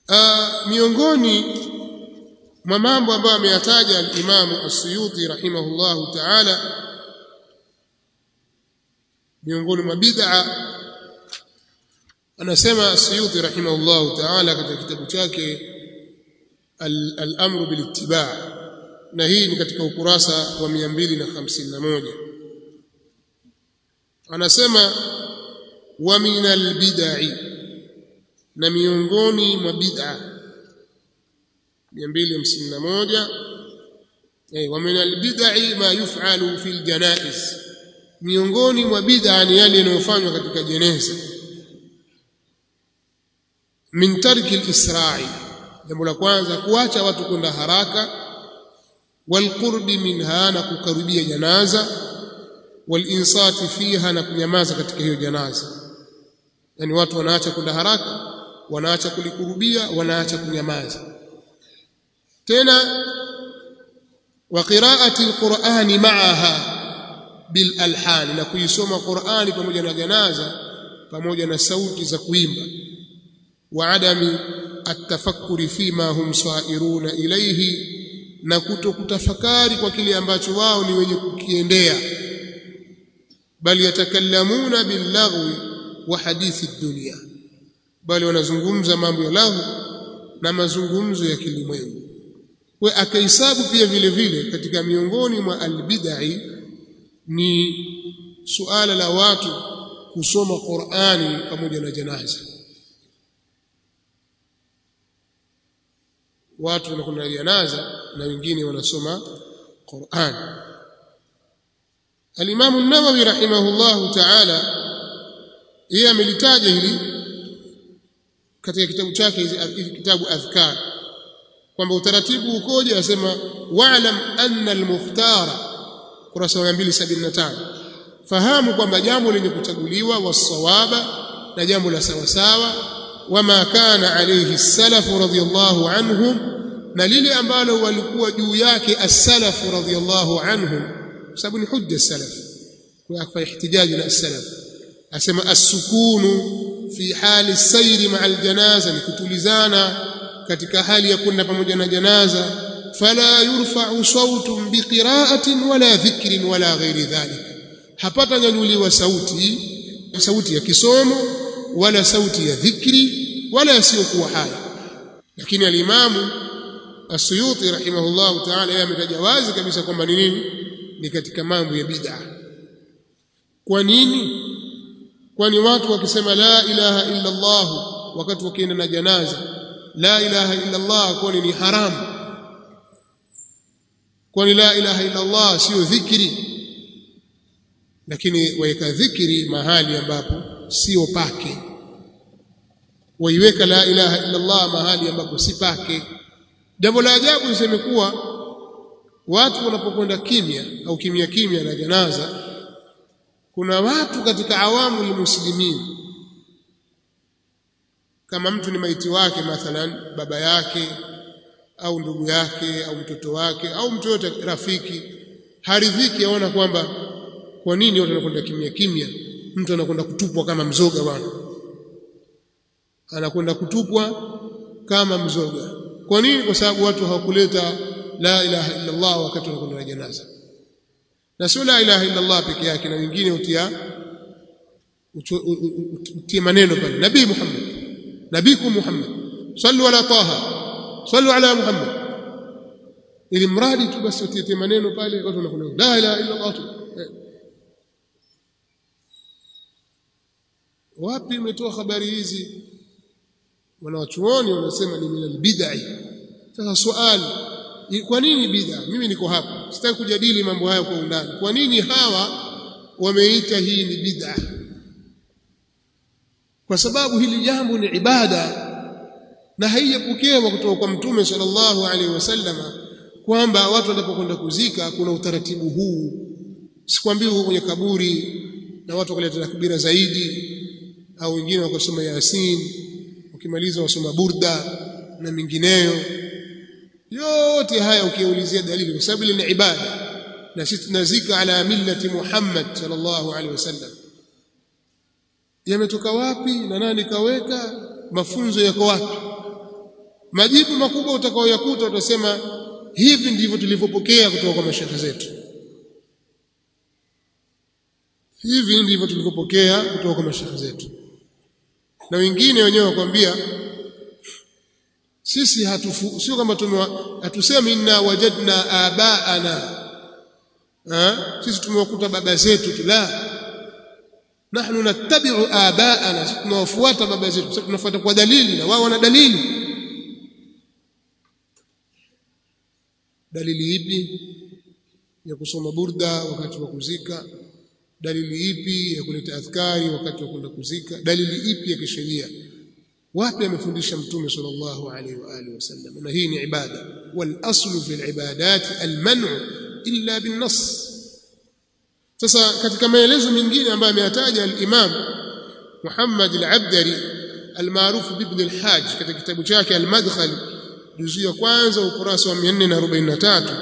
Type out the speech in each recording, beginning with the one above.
uh, miongoni mwa mambo ambayo ameyataja al-Imam As-Suyuti rahimahullahu ta'ala miongoni mwa bid'a anasema As-Suyuti rahimahullahu ta'ala katika kitabu chake al-amru bil-ittiba' na hii ni katika ukurasa wa 251 anasema wa minal bid'i na miongoni mwa bid'a 251 eh wa minal bid'i ma yuf'alu fil janaiz miongoni mwa bid'a ni yale yanayofanywa katika jeneza min tarki al-isra'i jambo la kwanza kuacha watu kwenda haraka walqurbi minha na kukaribia janaza walinsati fiha na kunyamaza katika hiyo janaza yani watu wanaacha kwenda haraka wanaacha kulikurubia wanaacha kunyamaza tena wa qiraati alqur'ani ma'aha bil alhan na kuisoma qur'ani pamoja na janaza pamoja na sauti za kuimba wa adami atafakkuri fima hum sairuna ilayhi na kutokutafakari kwa kile ambacho wao ni wenye kukiendea bali yatakallamuna billaghwi wa hadithi dunia bali wanazungumza mambo ya lahu na mazungumzo ya kilimwengu kwa akahesabu pia vile vile katika miongoni mwa albidai ni suala la watu kusoma Qur'ani pamoja na janaza watu wanakwenda janaza na wengine wanasoma Qur'an Al-Imam an-Nawawi rahimahullahu ta'ala yeye amelitaja hili katika kitabu chake hizi kitabu adhkar kwamba utaratibu ukoje asema wa'lam anna al-mukhtara kurasa ya 275 fahamu kwamba jambo lenye kuchaguliwa wasawaba na jambo la sawa sawa wama kana alayhi salafu radhiyallahu anhum na lile ambalo walikuwa juu yake as-salafu radhiyallahu anhum sababu ni hujja salaf kwa ihtijaji na as-salaf asema as-sukunu fi hali sayri ma'a al-janaza ni kutulizana katika hali ya kwenda pamoja na janaza fala yurfa'u sawtun biqira'atin wala dhikrin wala ghairi dhalik hapata nyanyuliwa sauti sauti ya kisomo wala sauti ya dhikri wala yasiyokuwa haya lakini alimamu As-Suyuti rahimahullah ta'ala yeye ametaja wazi kabisa kwamba ni nini ni katika mambo ya bid'a kwa nini kwani watu wakisema la ilaha illa Allah wakati wakienda na janaza la ilaha illa Allah kwani ni haramu kwani la ilaha illa Allah sio dhikri lakini waweka dhikri mahali ambapo sio pake waiweka la ilaha illa Allah mahali ambapo si pake jambo la ajabu niseme kuwa watu wanapokwenda kimya au kimya kimya na janaza kuna watu katika awamu muslimin kama mtu ni maiti wake mathalan baba yake au ndugu yake au mtoto wake au mtu yote rafiki haridhiki aona kwamba kwa nini watu wanakwenda kimya kimya mtu anakwenda kutupwa kama mzoga bwana anakwenda kutupwa kama mzoga kwa nini kwa sababu watu hawakuleta la ilaha illa Allah wakati wanakwenda na janaza na sio la ilaha illa Allah peke yake na wengine utia utie maneno pale nabii Muhammad nabiku Muhammad sallu ala taha sallu ala Muhammad ili mradi tu basi utie maneno pale watu wanakwenda la ilaha illa Allah wapi umetoa habari hizi wanawachuoni wanasema ni minal bid'i sasa swali kwa nini bid'a mimi niko hapa sitaki kujadili mambo haya kwa undani kwa nini hawa wameita hii ni bid'a kwa sababu hili jambo ni ibada na haijapokewa kutoka kwa mtume sallallahu alaihi wasallama kwamba watu wanapokwenda kuzika kuna utaratibu huu sikwambii huko kwenye kaburi na watu wakaleta takbira zaidi au wengine wakasoma yasin ukimaliza wasoma burda na mingineyo yote haya ukiulizia dalili kwa sababu ni ibada na sisi tunazika ala millati Muhammad sallallahu alaihi wasallam yametoka wapi na nani kaweka mafunzo yako wapi majibu makubwa utakaoyakuta utasema hivi ndivyo tulivyopokea kutoka kwa mashekhe zetu hivi ndivyo tulivyopokea kutoka kwa mashekhe zetu na wengine wenyewe wakwambia sisi hatufu sio kama tumewa hatusemi inna wajadna abaana ha? sisi tumewakuta baba zetu tu la nahnu nattabi'u abaana sisi tunawafuata baba zetu sisi tunafuata kwa dalili na wao wana dalili dalili ipi ya kusoma burda wakati wa kuzika dalili ipi ya kuleta adhkari wakati wa kwenda kuzika dalili ipi ya kisheria wapi amefundisha mtume sallallahu alaihi wa alihi wasallam na hii ni ibada wal aslu fi al ibadat al man'u illa bin nas sasa katika maelezo mengine ambayo ameyataja al imam Muhammad al Abdari al maarufu ibn al Hajj katika kitabu chake al madkhal juzu ya kwanza ukurasa wa 443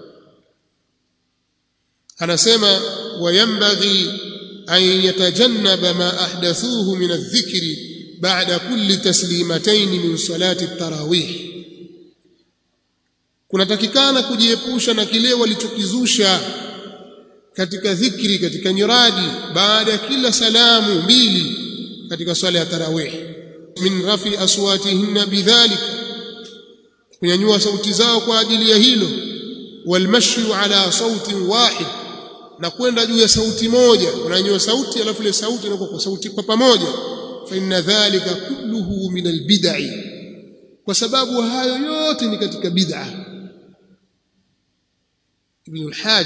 anasema wayambaghi an yatajannaba ma ahdathuhu min adh-dhikri ba'da kulli taslimatayn min salati at-tarawih kunatakikana kujiepusha na kile walichokizusha katika dhikri katika nyiradi baada ya kila salamu mbili katika swala ya tarawih min rafi aswatihinna bidhalik kunyanyua sauti zao kwa ajili ya hilo walmashyu ala sautin wahid na kwenda juu ya sauti moja unanyanyua sauti alafu ile sauti inakuwa kwa sauti kwa pamoja fa inna dhalika kulluhu min albid'i kwa sababu hayo yote ni katika bid'a ibn al-hajj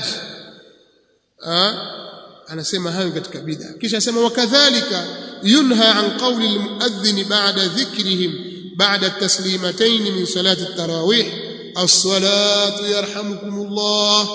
anasema hayo katika bid'a kisha asema wakadhalika yunha an qawli al-muadhdhin ba'da dhikrihim ba'da at-taslimatayn min salati at-tarawih as-salatu yarhamukumullah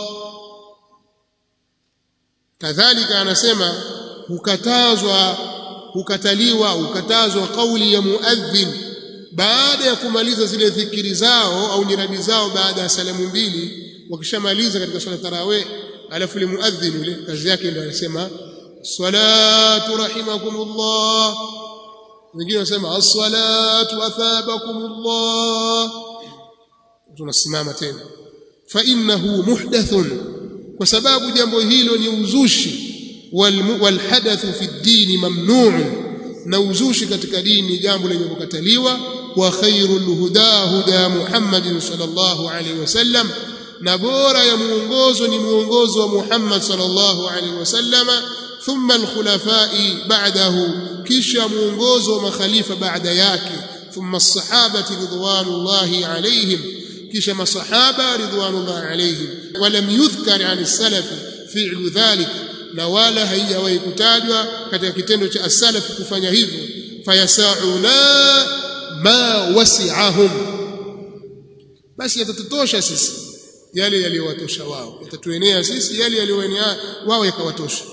kadhalika anasema hukatazwa hukataliwa hukatazwa kauli ya muadhdhin baada ya kumaliza zile dhikiri zao au nyiradi zao baada ya salamu mbili wakishamaliza katika swala tarawih alafu ile muadhdhin yule kazi yake ndio anasema salatu rahimakumullah wengine wanasema as-salatu athabakumullah tunasimama tena fa innahu muhdathun kwa sababu jambo hilo ni uzushi walhadathu fi ddini mamnu'un na uzushi katika dini jambo lenye kukataliwa wa khairul huda huda Muhammadin sallallahu alaihi wasallam na bora ya muongozo ni muongozo wa Muhammad sallallahu alaihi wasallam thumma alkhulafai ba'dahu kisha muongozo wa makhalifa baada yake thumma as-sahabati ridwanullahi alaihim kisha masahaba ridwanullahi alaihim walam yudhkar an as-salaf fi'lu dhalika na wala haijawahi kutajwa katika kitendo cha as-salaf kufanya hivyo fayasauna ma wasi'ahum basi yatatutosha sisi yale yaliyowatosha wao yatatuenea sisi yale yaliyoenea wao yakawatosha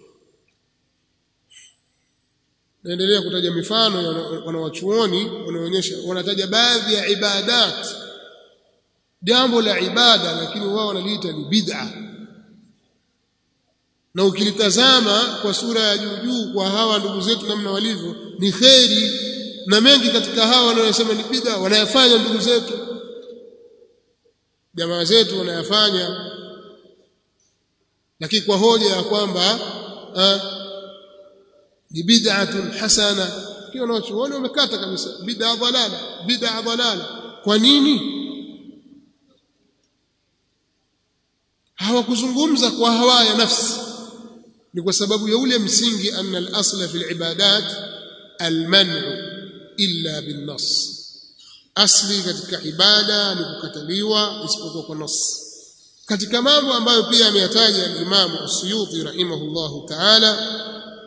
naendelea kutaja mifano ya wanawachuoni wanaonyesha wanataja baadhi ya ibadat jambo la ibada lakini wao wanaliita ni bid'a na ukilitazama kwa sura ya juu juu kwa hawa ndugu zetu namna walivyo ni kheri na mengi katika hawa wanaosema ni bid'a wanayafanya ndugu zetu jamaa zetu wanayafanya lakini kwa hoja ya kwamba ni bid'atun hasana kio wanachuoni wamekata kabisa bid'a dhalala bid'a dhalala kwa nini hawakuzungumza kwa hawa ya nafsi ni kwa sababu ya ule msingi anna al-asla fi al-ibadat al-man'u illa bin-nas asli katika ibada ni kukataliwa isipokuwa kwa nas katika mambo ambayo pia ameyataja al-Imam As-Suyuti rahimahullahu ta'ala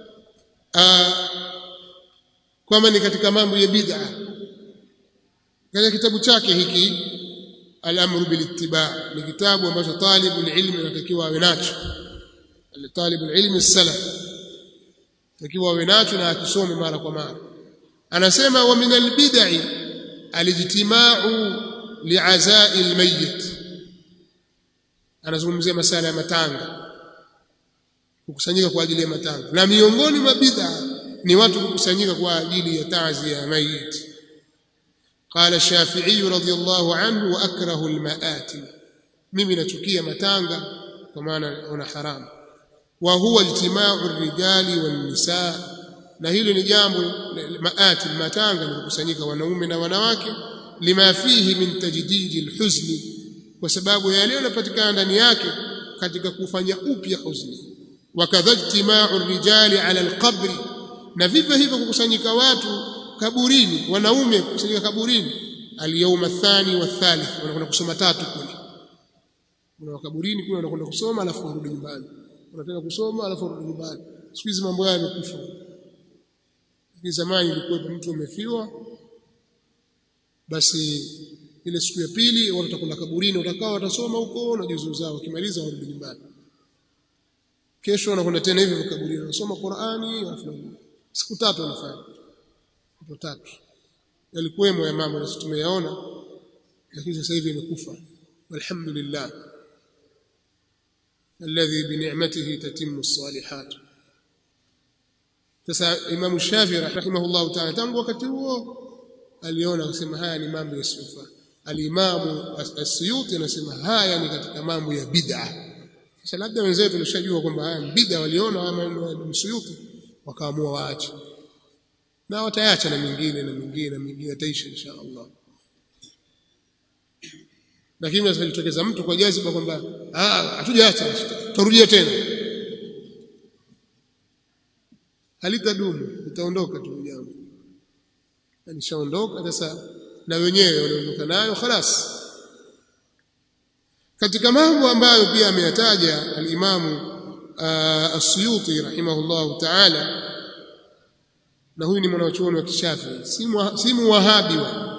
kwamba ni katika mambo ya bid'a katika kitabu chake hiki al-amru bil-ittiba' ni kitabu ambacho talibul ilmi anatakiwa awe nacho talibul ilmi as-salaf takiwa awe nacho na akisome mara kwa mara anasema wa min al-bid'i al-ijtima'u li'aza'i al-mayyit anazungumzia masala ya matanga kukusanyika kwa ajili ya matanga na miongoni mwa bid'a ni watu kukusanyika kwa ajili ya taazia ya mayit قال الشافعي رضي الله عنه واكره المآتم mimi nachukia matanga kwa maana una haramu wa huwa ijtima'u ar-rijali wan-nisaa na hilo ni jambo maati matanga ni kukusanyika wanaume na wanawake lima fihi min tajdidi al-huzni kwa sababu yale yanapatikana ndani yake katika kufanya upya huzni wakadha ijtima'u ar-rijali 'ala al-qabri na vivyo hivyo kukusanyika watu kaburini wanaume kukusanyika kaburini al-yawm athani wa thalith wanakwenda kusoma tatu kule kuna kaburini kule wanakwenda kusoma alafu warudi nyumbani wanataka kusoma alafu warudi nyumbani siku hizi mambo haya yamekufa lakini zamani ilikuwa mtu amefiwa basi ile siku ya pili watu watakwenda kaburini watakao watasoma huko na juzu zao wakimaliza warudi nyumbani kesho wanakwenda tena hivi kaburini wanasoma Qur'ani alafu siku tatu wanafanya siku tatu yalikuwemo ya mambo na tumeyaona lakini sasa hivi imekufa walhamdulillah alladhi bi ni'matihi tatimmu as-salihat sasa Imam Shafi rahimahullah ta'ala tangu wakati huo aliona akasema haya ni mambo yasiyofaa alimamu as-Suyuti anasema haya ni katika mambo ya bid'a sasa labda wenzetu walishajua kwamba haya ni bid'a waliona haya maneno ya Suyuti wakaamua waache na wataacha na mingine na mingine na mingine taisha insha Allah lakini sasa litokeza mtu kwa jaziba kwamba ah hatujaacha tutarudia tena halitadumu litaondoka tu jambo alishaondoka sasa na wenyewe waliondoka nayo خلاص katika mambo ambayo pia ameyataja al-Imamu As-Suyuti rahimahullah ta'ala na huyu ni mwanachuoni wa kishafi si muwahabi wa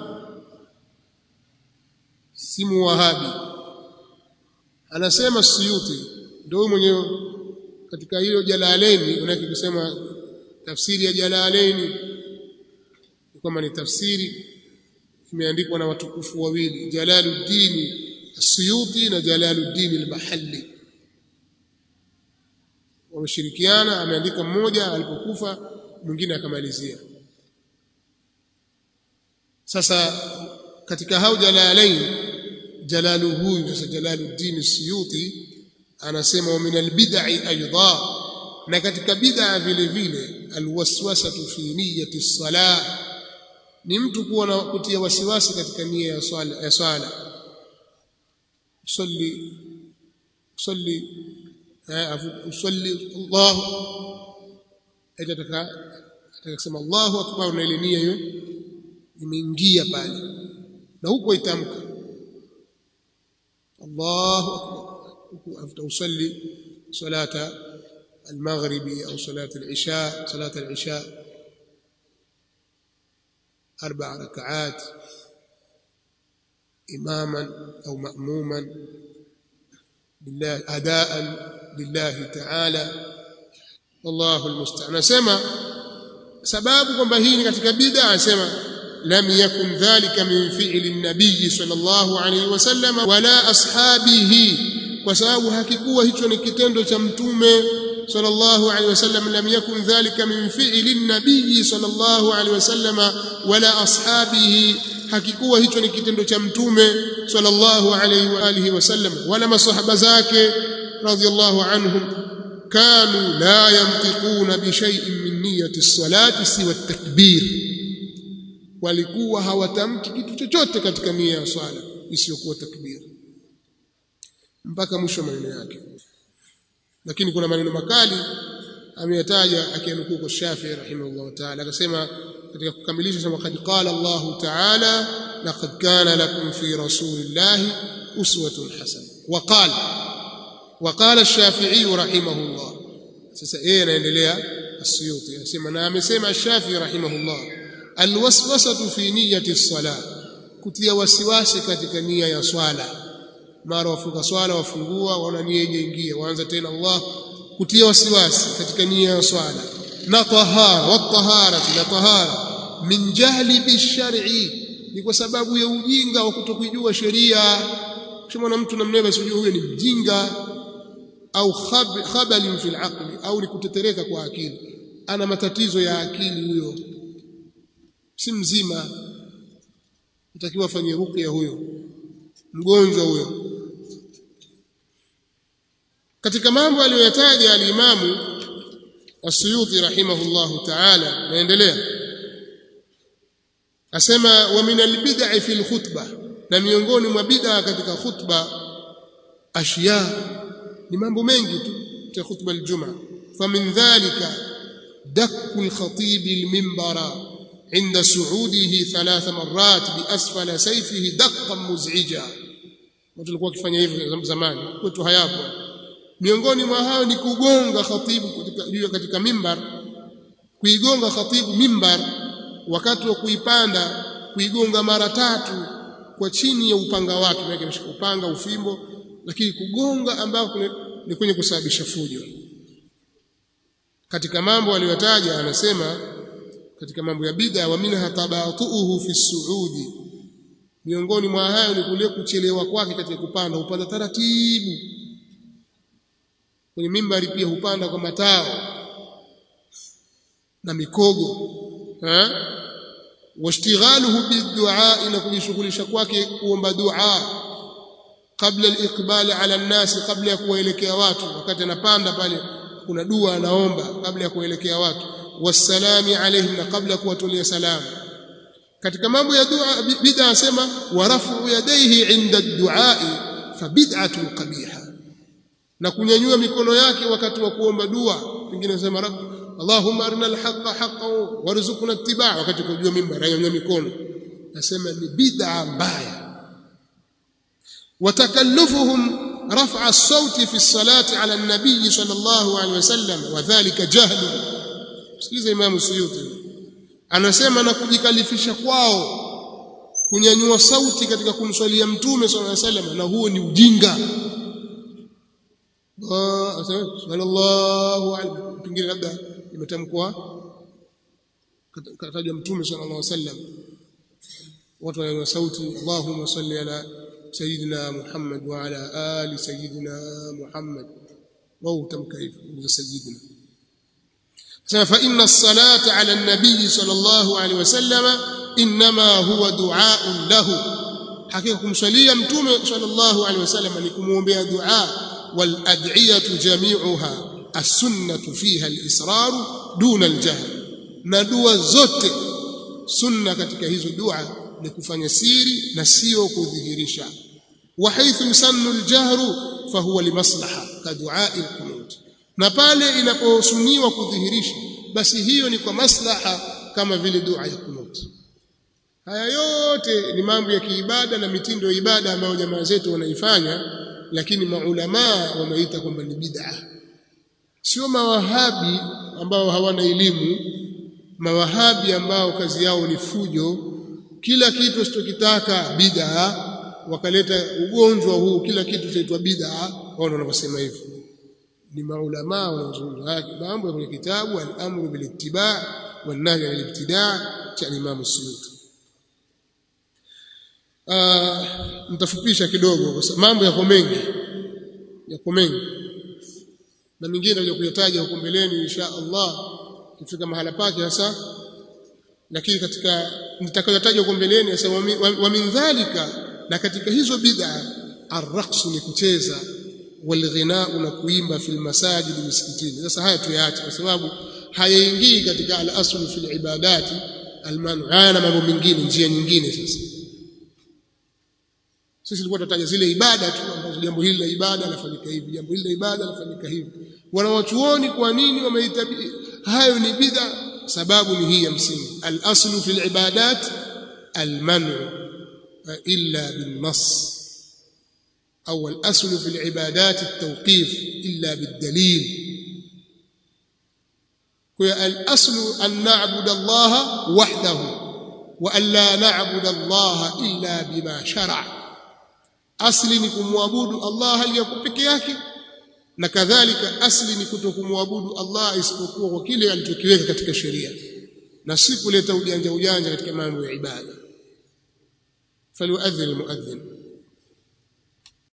si muwahabi anasema Suyuti ndio huyu mwenye katika hiyo Jalalaini unaki kusema tafsiri ya Jalalaini kama ni tafsiri imeandikwa na watukufu wawili Jalaluddin As-Suyuti na Jalaluddin Al-Mahalli wameshirikiana ameandika mmoja alipokufa mwingine akamalizia sasa katika hao jalalain jalalu huyu sasa Jalaluddin Suyuti anasema wa min albid'i aidha na katika bid'a vile vile alwaswasatu fi niyyati salah ni mtu kuwa na kutia wasiwasi katika nia ya swala ya swala usalli usalli usalli Allah atataka atakasema Allahu akbar na ile nia hiyo imeingia pale na huko itamka Allahu akbar after usalli salata المغربي أو صلاة العشاء صلاة العشاء أربع ركعات إماما أو مأموما بالله أداء لله تعالى والله المستعان سما sababu kwamba hii ni katika bid'a anasema lam yakun dhalika min fi'li an-nabiy sallallahu alayhi wasallam wala ashabihi kwa sababu hakikuwa hicho ni kitendo cha mtume sallallahu alayhi wasallam lam yakun dhalika min fi'li an-nabiy sallallahu alayhi wasallam wala ashabihi hakikuwa hicho ni kitendo cha mtume sallallahu alayhi wa alihi wasallam wala masahaba zake radiyallahu anhum كانوا لا ينطقون بشيء من نية الصلاة سوى التكبير walikuwa hawatamki kitu chochote katika nia ya swala isiyokuwa takbir mpaka mwisho maneno yake lakini kuna maneno makali ameyataja akianukuu kwa Shafi'i rahimahullah ta'ala akasema katika kukamilisha sema qad qala Allah ta'ala laqad kana lakum fi rasulillahi uswatun hasana wa qala وقال الشافعي رحمه الله sasa yeye anaendelea Asyuti anasema na amesema Shafi rahimahullah alwaswasatu fi niyyati as-salah kutia wasiwasi katika nia ya swala mara wafunga swala wafungua wana nia yenye waanza tena Allah kutia wasiwasi katika nia ya swala na tahara wa tahara na tahara min jahli bishar'i ni kwa sababu ya ujinga wa kutokujua sheria kama mtu namnaye basi huyo ni mjinga au khabali fi al au ni kutetereka kwa akili ana matatizo ya akili huyo si mzima utakiwa afanye ruqya huyo mgonjwa huyo katika mambo aliyoyataja alimamu as-Suyuti rahimahullahu ta'ala naendelea asema wa min al-bid'i fi al-khutbah na miongoni mwa bid'a katika khutba ashiya ni mambo mengi tu katika khutba al-jum'a famin dhalika dakku al-khatib al-minbara عند صعوده ثلاث مرات بأسفل سيفه دقا مزعجا watu walikuwa wakifanya hivyo zamani kwetu hayapo miongoni mwa hao ni kugonga khatibu katika katika mimbar kuigonga khatibu mimbar wakati wa kuipanda kuigonga mara tatu kwa chini ya upanga wake maana ameshika upanga ufimbo lakini kugonga ambako ni kwenye kusababisha fujo katika mambo aliyotaja anasema katika mambo ya bid'a wa minha tabatuhu fi suudi miongoni mwa hayo ni kule kuchelewa kwake katika kupanda upanda taratibu kwenye mimbari pia hupanda kwa matao na mikogo eh washtighaluhu biddu'a ila kujishughulisha kwake kuomba dua kabla al-iqbal ala an-nas kabla ya kuwaelekea watu wakati anapanda pale kuna dua anaomba kabla ya kuelekea watu wasalami alaihim na kabla kuwatolea salamu katika mambo ya dua bid'a asema warafu yadayhi inda ad-du'a fa bid'atun qabiha na kunyanyua mikono yake wakati wa kuomba dua pengine anasema rabb Allahumma arina al-haqqa haqqan warzuqna ittiba' wakati kujua mimbar anyanyua mikono nasema ni bid'a mbaya watakallufuhum رفع الصوت في الصلاة على النبي صلى الله عليه وسلم وذلك جهل sikiza Imam Suyuti anasema na kujikalifisha kwao kunyanyua sauti katika kumswalia mtume sallallahu alaihi wasallam na huo ni ujinga sallallahu alaihi pengine labda imetamkwa katajwa mtume sallallahu alaihi wasallam watu wananyanyua sauti Allahumma salli ala sayyidina Muhammad wa ala ali sayyidina Muhammad wao tamka hivyo sayyidina فإن الصلاة على النبي صلى الله عليه وسلم إنما هو دعاء له حقيقة kumswalia mtume صلى الله عليه وسلم ni kumuombea dua والأدعية جميعها السنة فيها الإصرار دون الجهل na dua zote sunna katika hizo dua ni kufanya siri na sio kudhihirisha وحيث يسن الجهر فهو لمصلحة كدعاء القنوت na pale inaposuniwa kudhihirisha basi hiyo ni kwa maslaha kama vile dua ya kunut haya yote ni mambo ya kiibada na mitindo ya ibada ambayo jamaa zetu wanaifanya lakini maulamaa wameita kwamba ni bid'a sio mawahabi ambao hawana elimu mawahabi ambao kazi yao ni fujo kila kitu usichokitaka bid'a wakaleta ugonjwa huu kila kitu chaitwa bid'a wao wanavyosema hivyo ni maulama wanaozungumza haya mambo kwenye kitabu al-amru bil ittiba' wan nahy anil ibtida' cha Imam Suyuti ah nitafupisha kidogo kwa sababu mambo yako mengi yako mengi na mingine ndio kuyataja huko mbeleni insha Allah kifika mahala pake hasa lakini katika nitakayotaja huko mbeleni hasa wa min dhalika na katika hizo bid'a arraqsu ni kucheza walghinau na kuimba fil masajid misikitini sasa haya tuyaache kwa sababu hayaingii katika al-aslu fil ibadati al-manu haya na mambo mengine njia nyingine sasa sisi tulikuwa tunataja zile ibada tu ambazo jambo hili la ibada lafanyika hivi jambo hili la ibada lafanyika hivi wanawachuoni kwa nini wameita hayo ni bid'a sababu ni hii ya msingi al-aslu fil ibadat al-manu illa bin nas أو الأصل في العبادات التوقيف إلا بالدليل الأصل أن نعبد الله وحده وأن لا نعبد الله إلا بما شرع أصل نكمعبود الله هل يكون بكياك na kadhalika asli ni kutokumwabudu Allah isipokuwa kwa kile alichokiweka katika sheria na si kuleta ujanja ujanja katika mambo ya ibada falyuadhin almuadhin